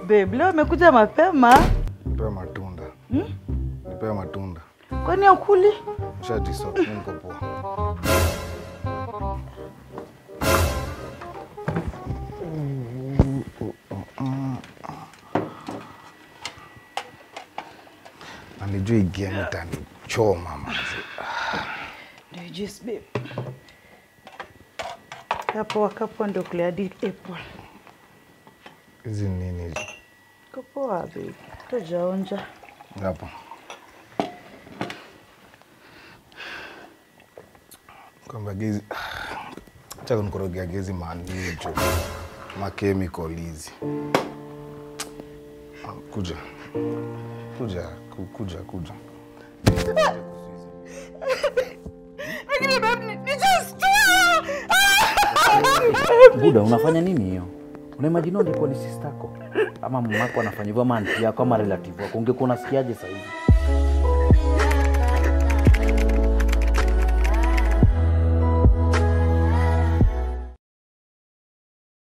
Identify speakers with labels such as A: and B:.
A: Babe, leo amekuja mapema.
B: Nipewe matunda.
A: Hmm?
B: Nipewe matunda.
A: Kwani ukuli?
B: Shati soft, mimi niko poa. Alijua igia itanichoma manzi.
A: Ndio juice babe. Kapoa kapoa ndio kule hadi April.
B: Hizi ni nini hizi?
A: Kapoa babe. Tujaonja.
B: Hapa. Kwamba gezi acha kunikorogea gezi manicho makemikal hizi. Ah, Kuja kuja ku- kuja kuja.
A: Lakini babe ni, ni just
C: Buda, unafanya nini hiyo? Unaimagine ungekuwa ni sistako ama mamako anafanya hivyo ama anti yako ama relative wako, ungekuwa unasikiaje sasa hivi?